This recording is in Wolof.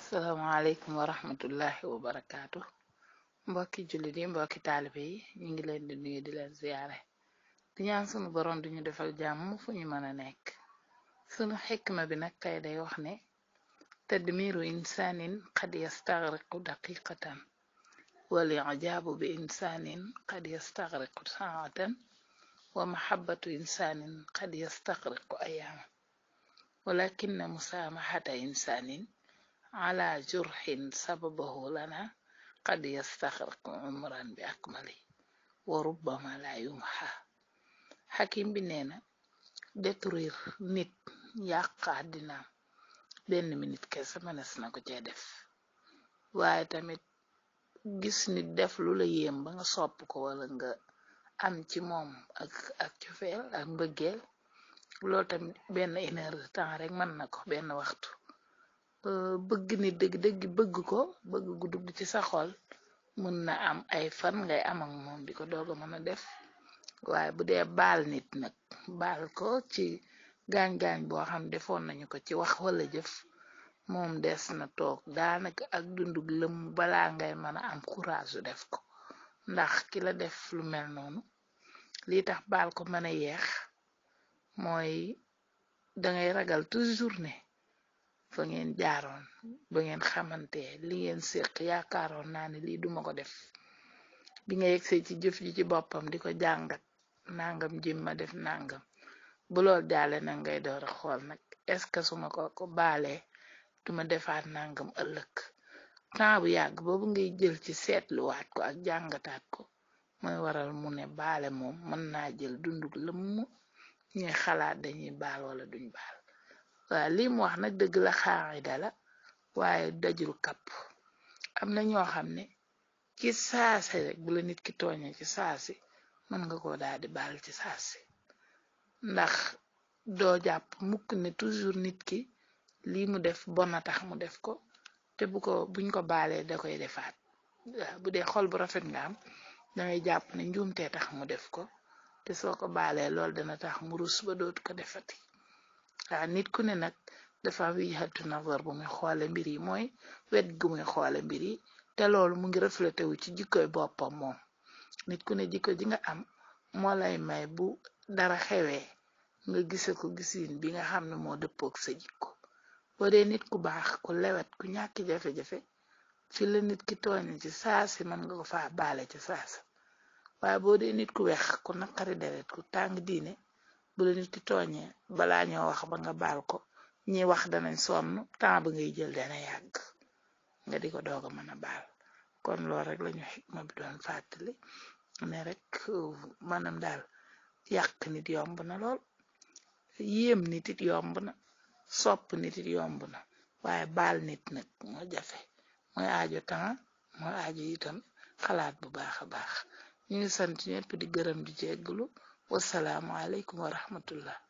salaamaaleykum wa rahmatullahi wa barakaatu mbokki jullit yi mbokki taalibe yi ñu ngi leen di nuyu di leen ziyaare di ñaan sunu boroom duñu defal jàmm fu ñu mëna nekk sunu xikma bi nag tay day wax ne tadmiru insaanin qad yastaghriqu daqiqatan wal i'jaabu bi insaanin qad yastaghriqu saatan wa mahabbatu insaanin qad yastaghriqu ayaama walakinna musaamahata insaanin ala jurxin sababahu lana qad yastaxriqu umran bi akmali wa rubbama la yumxa xakim bi neena détruire nit yàq àddinaam benn minit kese mënes na ko cee def waaye tamit gis nit def lu la yéem ba nga sopp ko wala nga am ci moom ak ak cofeel ak mbëggeel loolu tamit benn une heure de temps rek mën na ko benn waxtu bëgg nit dëgg dëgg bëgg ko bëgg gu dugg ci sa xol mën na am ay fan ngay am ak moom di ko dooga mën a def waaye bu dee baal nit nag baal ko ci gaañ-gaañ boo xam defoon nañu ko ci wax wala jëf moom des na toog daanaka ak dundug lëm balaa ngay mën a am courage su def ko ndax ki la def lu mel noonu lii tax baal ko mën a yeex mooy dangay ragal toujours ne fa ngeen jaaroon ba ngeen xamante li ngeen séq yaakaaroon naa ne lii duma ko def bi nga yegsee ci jëf ji ci boppam di ko jàngat nangam jim ma def nangam bu lool jaale na ngay door a xool nag est ce que suma ko ko baalee duma defaat nangam ëllëg temps bu yàgg boobu ngay jël ci seetluwaat ko ak jàngataat ko mooy waral mu ne baale moom mën naa jël dunduk lëmm ñuy xalaat dañuy baal wala duñ baal waa lii mu wax nag dëgg la xaaxida la waaye dajul kapp am na ñoo xam ne ci saasi rek bu la nit ki tooñe ci saasi mën nga ko daal di baal ci saasi ndax doo jàpp mukk ne toujours nit ki lii mu def bona tax mu def ko te bu ko buñ ko baalee da koy defaat bu dee xol bu rafet nga am dangay jàpp ne njuumtee tax mu def ko te soo ko baalee lool dana tax mu rus ba dootu ko defati waa nit ku ne nag dafa wijhatu nazar bu muy xoole mbir yi mooy wet gu muy xoole mbir yi te loolu mu ngi reflété wu ci jikkoy boppam moom nit ku ne jikko ji nga am moo lay may bu dara xewee nga gise ko gisiin bi nga xam ne moo dëppook sa jikko boo dee nit ku baax ku lewet ku ñàkki jafe-jafe fi la nit ki tooñe ci saasi mën nga ko faa baale ci saasa waaye boo dee nit ku weex ku naqari deret ku tàng diine bu la nit ki tooñee balaa ñoo wax ba nga baal ko ñi wax danañ sonn temps ba ngay jël dana yàgg nga di ko dooga mën a baal kon lool rek lañu xikma bi doon fàttali ne rek manam daal yàq nit yomb na lool yéem nit it yomb na sopp nit it yomb na waaye baal nit nag moo jafe mooy aajo temps mooy aajo itam xalaat bu baax a baax ñu ngi sant ñepp di gërëm di jegglu wasalaamu aleykum wa rahmatullah